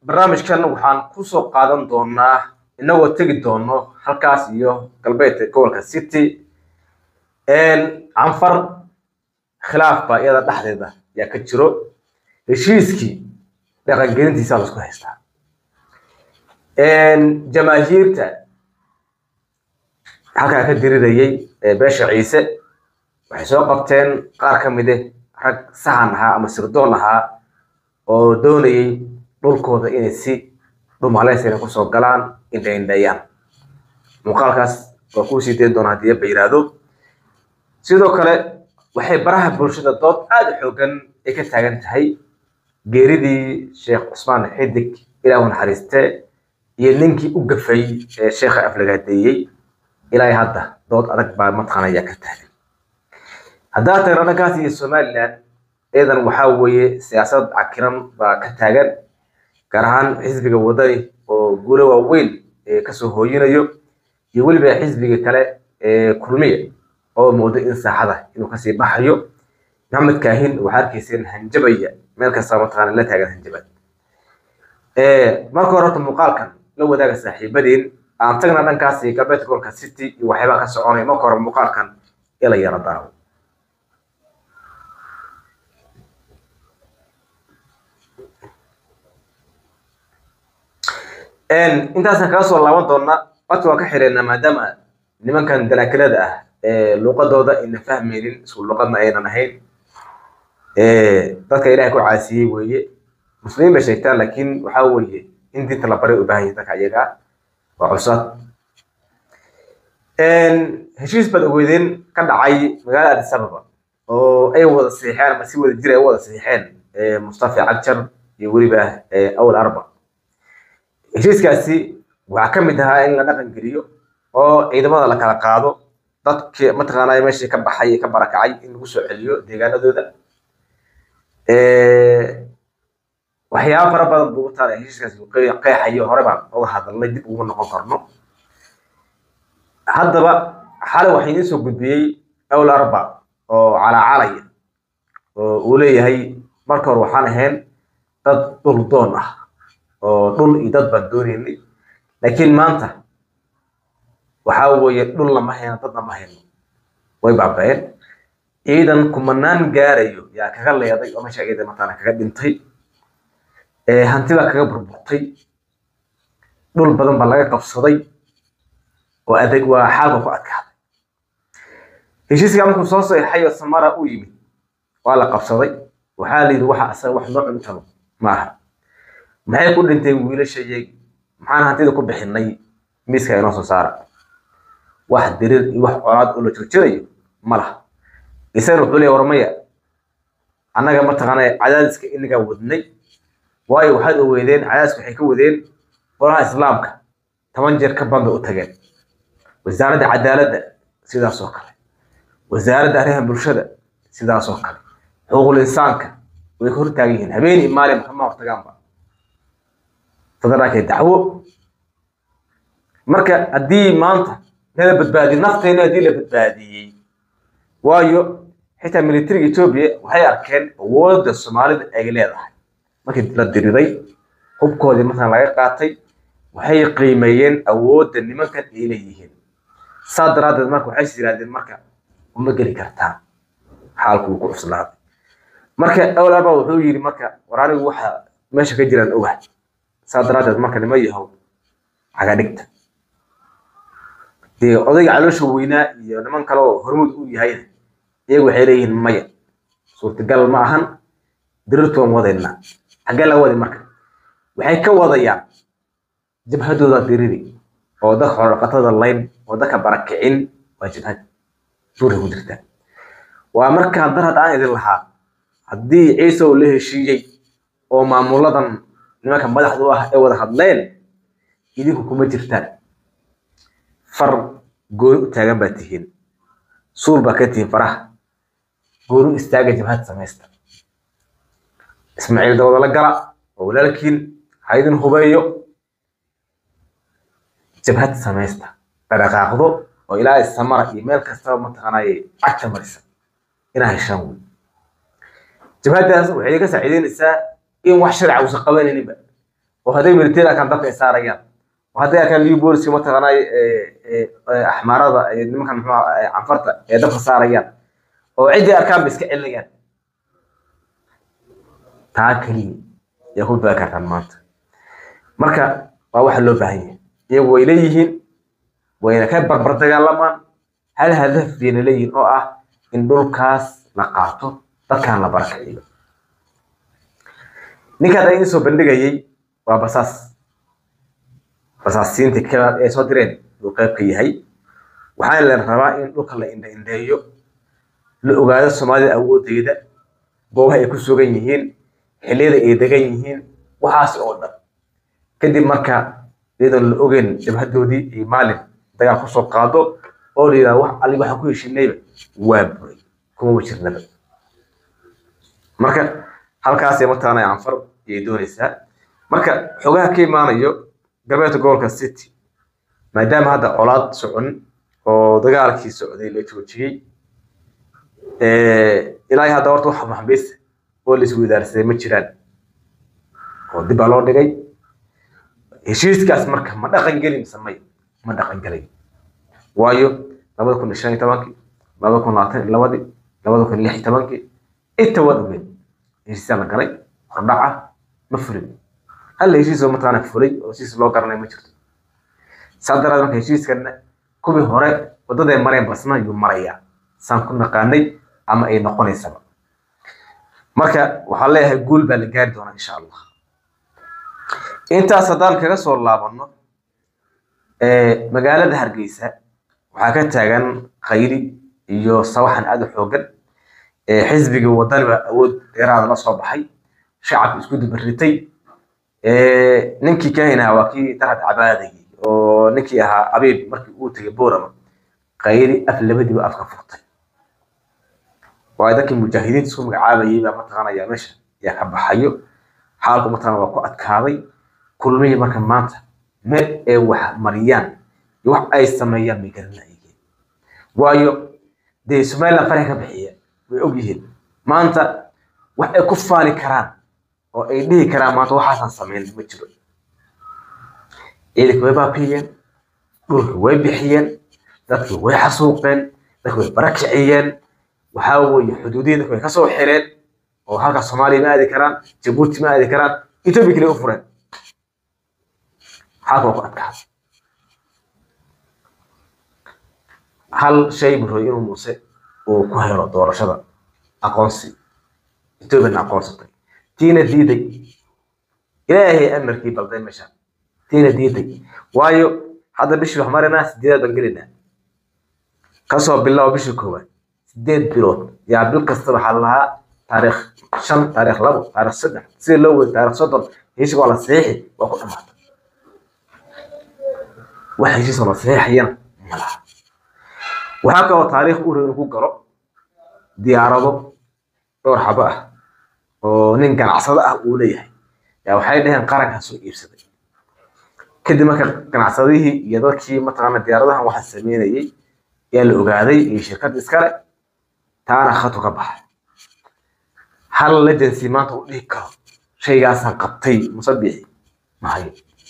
barnaamijkan waxaan kusoo qaadan doonaa inagoo tegi doono halkaas iyo galbeedka gobolka city canfar khilaaf baa iyada dhexdeeda yaa ka jiro heshiiskii dhaqangelintiisa laisku haystaa jamaahiirta halkaa ka dirirayay beesha ciise waxay soo qabteen qaar ka mide rag sahan ahaa ama sirdoon ahaa oo doonayay dhulkooda inay si dhumaleysana kusoo galaan indhaindhayaan muuqaalkaas waa kuu sii dayn doona haddii ba yiraahdo sidoo kale waxay baraha bulshada dood aada u xoogan ay ka taagan tahay geeridii sheekh cusmaan xidig ilaahu naxariiste iyo ninkii u gafay ee sheekha aflagaadeeyey ilaa hadda dood adag baa mataqaana ayaa ka taagan haddaa tagna dhankaas iyo somaliland iyadan waxaa weeye siyaasad cakiran baa ka taagan gaar ahaan xisbiga wadani oo guulo waaweyn kasoo hooyinayo iyo weliba xisbiga kale ee kulmiya oo moodo in saaxada inuu kasii baxayo maxamed kaahin waxaa arkayseen hanjabaya meel kasta mataqaana la taagan hanjabad marka hore horta muuqaalkan la wadaaga saaxiibadeen aan tagna dhankaasi galbeedka gobolka city iyo waxyaabaa ka soconaya marka hore muuqaalkan ila yara daawo intaasaan kaga soo laaban doona codka waan ka xireynaa maadaama nimankan dalaakilada ah luuqadooda ayna fahmaynin isku luuqadna aynan ahayn dadka ilahay ku caasiyey weeye muslimiin bay sheegtaan laakiin waxaa weeye in diinta la baray u baahan yahay dadka iyaga waa cusad heshiis baad ogeydeen ka dhacay magaalada addis ababa oo ay wada siixeen ama si wada jir ay u wada siixeen mustafa cagjar iyo weliba awal arba heshiiskaasi waxaa ka mid ahaa in la dhaqan geliyo oo ciidamada la kala qaado dadki mataqaanaa meeshii ka baxay ee ka barakacay in lagu soo celiyo deegaanadooda waxyaaba fara badan buu taala heshiiskaasi uu qeexayo hore baan uga hadalnay dib uguma noqon karno haddaba xalay waxaa idiin soo gudbiyey awl arba oo calaacalaya oo uu leeyahay marka hore waxaan ahayn dad dhul doon ah oo dhul iyo dad baan doonaynay laakiin maanta waxaa weeye dhul lama hayno dad lama hayno way baaba'een ciidan kumanaan gaarayo yaa kaga leeday oo meesha ciidan mataana kaga dhintay hanti baa kaga burburtay dhul badan baa laga qabsaday oo adeeg waa xaalka ku adkaaday heshiiska markuu soo seexay oo samara u yimid waa la qabsaday waxaa la yidhi waxa asaga wax noo cuntano maaha maxay ku dhinteen wiilashayay maxaan hantida ku bixinay miiska inoo soo saara wax dirir iyo wax colaad oo la joojinayo ma laha isagana wuxuu leeya warmaya annaga mataqaana cadaadiska inagaa wadnay waayo waxaad oweydeen cadaadiska waxay ka wadeen qolaha islaamka toban jeer ka ban bay u tageen wasaaradda cadaaladda sidaas oo kale wasaaradda arrimaha bulshada sidaas oo kale xuquuqul insaanka way ka hortaagan yihiin habeen iyo maalin kama hortagaanba federaalka dacwo marka haddii maanta nala badbaadiyo nafteena haddii la badbaadiyey waayo xitaa militariga etoobiya waxay arkeen awoodda soomaalida ay leedahay markii la diriday hubkoodii markaan laga qaatay waxay qiimeeyeen awoodda nimankan ay leeyihiin saa daraaddeed marka waxay is yidhahdeen marka uma geli kartaan xaalku wuu ku cuslaaday marka awlaaba wuxuu yidhi marka war anigu waxa meesha ka jiraan ogahay saa daraaddeed marka nima yahow cagadhigta dee odayga caloosha weynaa iyo niman kale oo hormuud u yahayna iyagu waxay leeyihiin maya suurtagal ma ahan dirirtoon wadaynaa xaggee laga wadi marka waxay ka wadayaan jabhadooda diriri oo dadka xorodhaqatada layn oo dadka barakicin waa jabhad duurka ku jirta waa markaa dar hadda aan idin lahaa haddii ciise uu la heshiiyey oo maamuladan nimanka madaxda u ah ay wada hadleen idinku kuma jirtaan far gooni u taagan baa tihiin suul baa ka tihiin faraha gooni u istaaga jabhad samaysta ismaaciil dawada la gala oo walaalkiin ha idin hubeeyo jabhad samaysta dhaqaaqdo oo ilaa samara iyo meel kastaba mataqaanaaye cagta marisa inaa heshaan wey jabhaddaas waxay ka saaciideynaysaa in wax sharci uusan qabanayninba oo hadday military arkaan dabka ay saarayaan oo hadday arkaan liu booliska mataqaanay axmaarada nimankan muxuu canfarta ee dabka saarayaan oo ciddii arkaan ba iska celinayaan taa keliya yaa ku baagi kartaan maanta marka waa waxa loo baahan yahay iyagu way leeyihiin wayna ka barbar dagaalamaan hal hadaf bayna leeyihiin oo ah in dhulkaas la qaato dadkan la barakiciyo ninkaan ay soo bandhigayay waa basaas basaasiinta kalaad ee soo direen uu qayb ka yahay waxaana la rabaa in dhulka la indha indheeyo la ogaado soomaalida awoodeeda goobaha ay ku sugan yihiin xilliyada ay degan yihiin waxaas oo dhan kadib marka iyadoon la ogeyn jabhadoodii iyo maalin dagaal kusoo qaado oo la yidhahdo wax ali waxaan ku heshinayba waa buray kuma jirnaba marka halkaasay mataqaana canfar ayay doonaysaa marka xogaha ka imaanayo galbeedka gobolka city maadaama hadda colaad socon oo dagaalkii socday la joojiyey ilaa hadda horta wax maxbiis oo la isweydaarsaday ma jiraan oo dib baa loo dhigay heshiiskaas marka ma dhaqan geli mise may ma dhaqan gelay waayo labada kun iyo shan iyo tobankii labada kun labaatan iyo labadii labada kun iyo lix iyo tobankii inta waa dhumeen heshiisyaa la galay hordhaca ma fulin hal heshiis oo mataqaana fulay oo heshiis loo garanay ma jirto saa daraad marka heshiiskana kuwii hore waddaday mareen basna ayuu marayaa saan ku naqaanay ama ay noqonaysaba marka waxaan leeyahay guul baa la gaari doonaa insha allah intaas haddaan kaga soo laabano magaalada hargeysa waxaa ka taagan khayri iyo sawaxan aada u xoogan xisbigii wadani baa awood dheeraada la soo baxay shacabka isku dubaritay ninkii kahinaha waa kii darad cabaadayay oo ninkii ahaa abiib markii uu tegay boorama khayri af labadiiba afka furtay waayo dadkii mujaahidiinta isku magacaabayay baa mataqaanaya meesha yaa ka baxayo xaalku mataqaana waa ku adkaaday kulmihii marka maanta meel ay wax mariyaan iyo wax ay sameeyaan bay garanayeen waayo dee somaliland faraha ka bixiya way og yihiin maanta wax ay ku faani karaan oo ay dhihi karaan maanta waxaasan samayn ma jiro ciidanka way baabiyeen dhulka way bixiyeen dadki way xasuuqeen dadki way barakiciyeen waxaa weeye xuduudihii dadka way kasoo xireen oo halkaas soomaaliya ma aadi karaan jabuuti ma aadi karaan etoobiya kale u fureen xaalka waa ku adkaaday hal shay buu rabay inuu muuse uu ku helo doorashada aqoonsi etoobiyana aqoonsatay tiina diiday ilaahay amarkii balday meesha tiina diiday waayo hadda bishii wax marinaa sideedaad baan gelinaa kasoo bilaabo bishii koowaad sideed bilood yaa bil kasta waxaa lahaa taariikh shan taariikh labo taariikh saddex sida loo weyay taariikh soddon heshiis waa la saxiixi waa ku dhamaatay wax heshiis oo la saxiixayana ma laha waxaa kaloo taariikh u inuu ku galo diyaarado dhowr xabo ah oo nin ganacsado ah uu leeyahay yaa waxay dhaheen qarankaa soo iibsaday kadib marka ganacsadihii iyo dadkii mataqaana diyaaradahan waxa sameynayay yaa la ogaaday iyo shirkad iskale taana khatu ka baxay hal legency maanta u dhihi karo shaygaasaan qabtay musabixi mahayo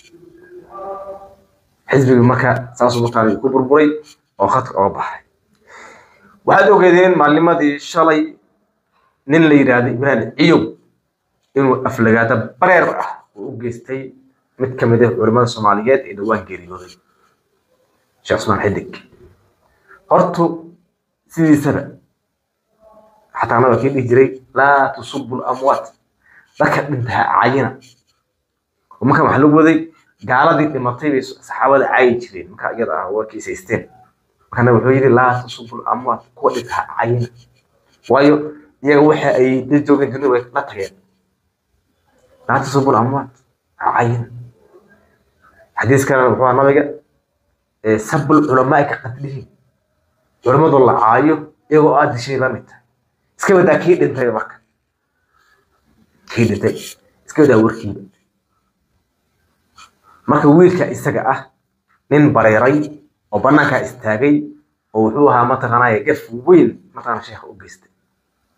xisbigii marka saasuu mataqaana ku burburay oo khadka oga baxay waxaad ogeedeen maalnimadii shalay nin la yidhaahdo ibraahim ciyow inuu aflagaada bareer ah uu u geystay mid ka mid ah culimada soomaaliyeed ee dhowaan geeriyooday sheekh cusmaan xidig hortu sidiisaba xataa annaga kii dhihi jiray laa tusubu lamwaat dadka dhintaa cayina oo marka waxaa lagu waday gaaladii dhimatay bay saxaabada caayi jireen marka iyada ah waa kiisaysteen markana wuxuu yidhi laa tusubu lamwaat kuwa dhintaa cayina waayo iyaga waxa ay la joogeen dunida way la tageen laa tusubu lamwaat cayina xadiis kalena wuxuu ahaa nabiga sabul culamaa ka qadlihin culimmadu la caayo iyagoo aad dishay la mid tahay iska wadaa kii dhintay marka kii dhintay iska wadaa warkiiba marka wiilka isaga ah nin bareeray oo banaankaa istaagay oo wuxuu ahaa mataqaanaya gaf weyn mataqaana sheekha u geystay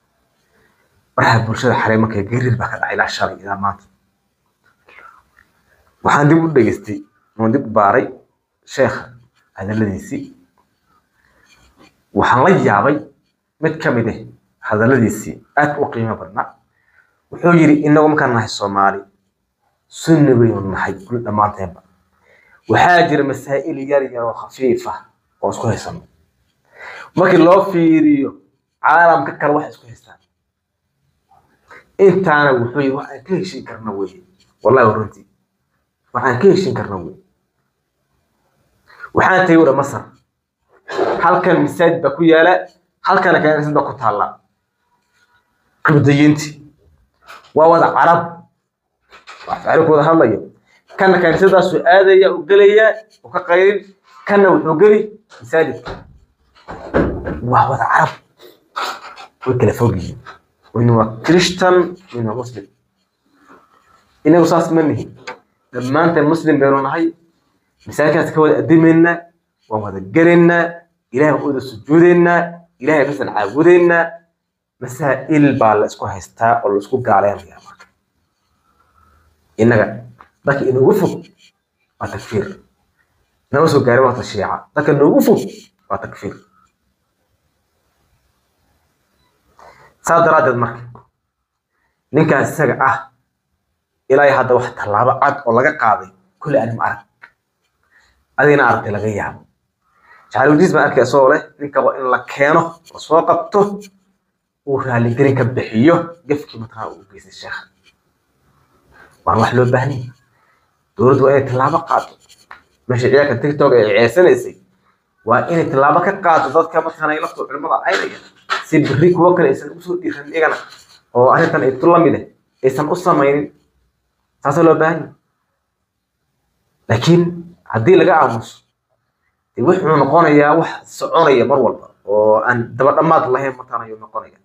baraha bulshada xalay markay gariir baa ka dhacay ilaa shalay ilaa maanta waxaan dib u dhegeystay oon dib u baaray sheekha hadalladiisii waxaan la yaabay mid ka mid ah hadalladiisii aad u qiimo badnaa wuxuu yidhi inagu markaan nahay soomaali sunni baynu nahay kul dhammaanteenba waxaa jira masaa'il yar yar oo khafiif ah oo isku haysano markii loo fiiriyo caalamka kale waxay isku haystaan intaana wuxuu yidhi waxaan ka heshin karna weye wallahi runtii waxaan ka heshin karna weye waxaan tagay udha masar halkan masaajid baa ku yaala halkana kaniisad baa ku taalla kubdayiinti waa wada carab wax ficilo ku wada hadlayo kana kaniisadaasuu aadaya u gelaya u ka qayrin kana wuxuu geli masaajidka waa wada carab way kala fog yihiin wayna waa christian wayna waa muslim inagu saas ma nihin dhammaanteen muslim baynu nahay masaajidkaas ka wada adimaynaa waan wada gelaynaa ilahay baan u wada sujuudaynaa ilahay basan caabudaynaa masaa'il baa la isku haystaa oo la isku gaaleynaya marka innaga dadka inoogu fog waa takfiir nama soo gaarin waa tashiica dadka inoogu fog waa takfiir saas daraaddeed marka ninkaas isaga ah ilaa hadda wax tallaabo cad oo laga qaaday kulli anim arag adigna aragtay laga yaabo jacalwadiis baan arkay isagoo leh ninka waa in la keeno la soo qabto uu raaligelin ka bixiyo gefkii mataqaa uu geystay sheekha waan wax loo baahnay dowladdu waa inay tallaabo qaado meesha ciyaalka tiktok ay ceesanaysay waa inay tallaabo ka qaado dadka mataqaana lafta culimada caynaya si berri kuwo kale aysan usoo dhiiran iyagana oo arrintan ay tu la mid ah aysan u samaynin saasoo loo baahan yahay laakiin haddii laga aamuso dee wuxuu noqonayaa wax soconaya mar walba oo aan daba dhammaad lahayn mataqaana ayuu noqonaya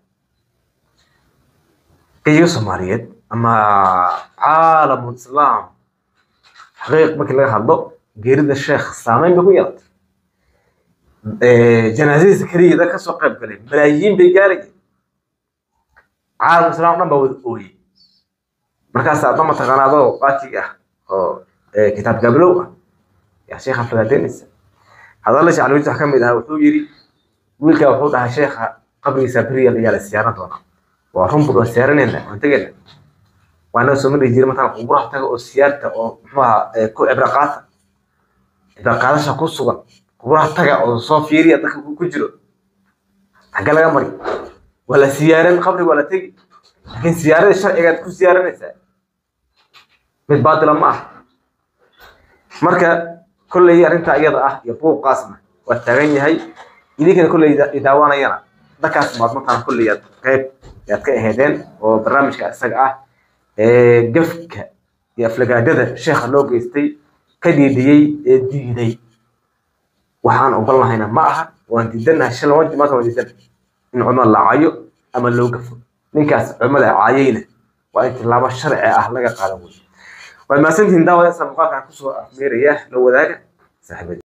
gayiga soomaaliyeed ama caalamul islaam xaqiiq markii laga hadlo geerida sheekh saameyn bay ku yeelatay janaasadiisa keliya dad kasoo qayb galay malaayiin bay gaarayeen caalamul islaam dhan baa wada ooyey markaas adna mataqaana adoo qaatiga ah oo kitaab gablow ah yaa sheekha fagaadeynaysa hadalla shacalweyis wax ka mid ahaa wuxuu yidhi wiilkaa wuxuu dhahay sheekha qabrigiisa beriya ayaa la siyaaran doonaa waa run bud waan siyaaranayna waan tegayna waa naga soo mari jiray mataan quburaha taga oo siyaarta oo muxuaha ku cibro qaata cibro qaadasha ku sugan quburaha taga oo soo fiiriya dadka ku jiro xagga laga mari waa la siyaaran qabri waa la tegi laakiin siyaaradii sharcigaad ku siyaaranaysaa mid baatila ma ah marka kolley arrinta iyada ah iyo buuqaasna waa taagan yahay idinkana kolley idaawanayana dadkaas baad mataan kolley aad qayb yaad ka aheedeen oo barnaamijka isaga ah gafka iyo aflagaadada sheekha loo geystay ka diidiyey ee diiday waxaan ogolnahayna ma aha waan diidanahay shan laba maanta waan diidana in culimada la caayo ama loo gafo ninkaas culimada caayayna waa in tilaabo sharci ah laga qaadan wey waad mahadsantihiin daawada muuqaalkan kusoo afmeeraya la wadaaga saaxiibada